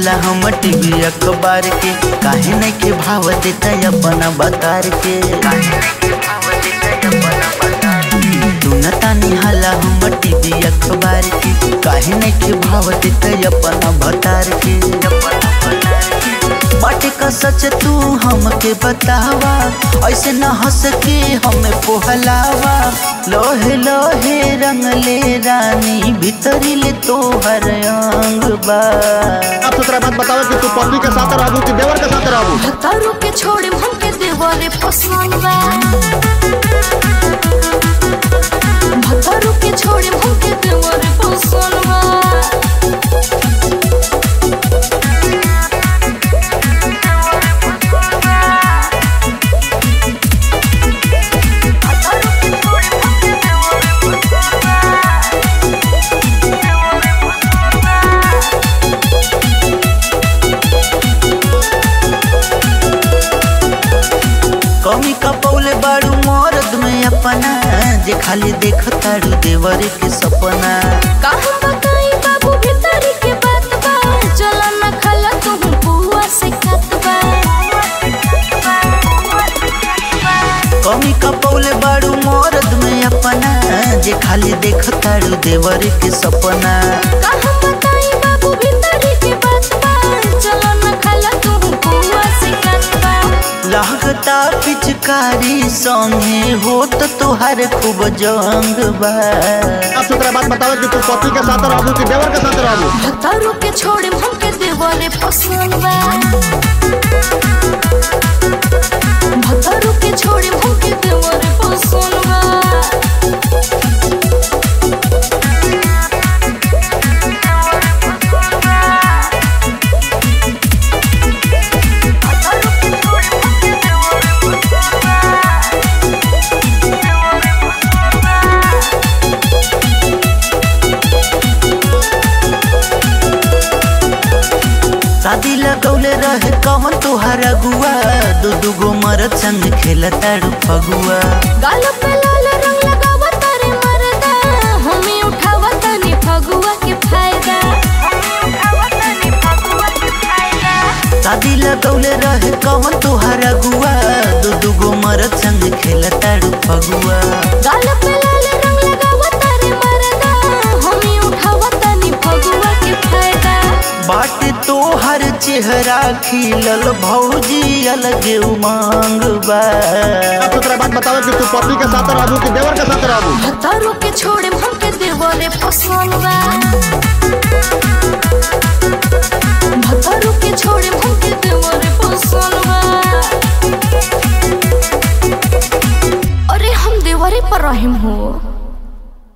हाला हम टीवी अखबार के काहे नहीं के भाव देता अपना बतार के तू न तानी हाला हम टीवी अखबार के काहे नहीं के भाव देता अपना बतार के बाटे का सच तू हमके बतावा ऐसे न हंस के हमें पोहलावा लोहे लोहे रंग ले रानी भीतरी ले तोहर अंग बा अब दूसरा बात बताओ कि तू पत्नी के साथ रहबू कि देवर के साथ रहबू भतारू के छोड़े हमके देवरे पसंद बा भतारू के छोड़े हमके देवरे पसंद बा कमी कपौले बाड़ू मर्द में अपना जे खाली देख तारू देवर के सपना का हम बताई बाबू भीतरी के बात बा चला न खला तू बुआ से खत बा कमी कपौले बाड़ू मर्द में अपना जे खाली देख तारू देवर के सपना का हम बताई बाबू भीतरी के बात बा चला न खला तू बुआ से खत बा लागता पिचकारी संगे होत तोहार खूब जंग बा अब दूसरा बात बताओ कि तू पत्नी के साथ रहबू कि देवर के साथ रहबू भतारू के छोड़े हमके देवरे पसंद बा भतारू के छोड़े हमके देवरे पसंद बा शादी लगौले रहे कौन तोहार अगुआ दू दू गो मरद संग खेलताड़ू फगुआ गाल पे लाल रंग लगावा तारे मरदा हमें उठावा तनी फगुआ के फायदा शादी लगौले रहे कौन तोहार अगुआ दू दू गो मरद संग खेलताड़ू फगुआ गाल पे लाल रंग लगावा तारे मरदा हमें उठावा तनी फगुआ के फायदा बाट तोहर चेहरा खिलल भौजी अलग उमंग बा अब दूसरा बात बताओ कि तू पत्नी के साथ रहबू कि देवर के साथ रहबू भतारू के छोड़े हमके देवरे पसंद बा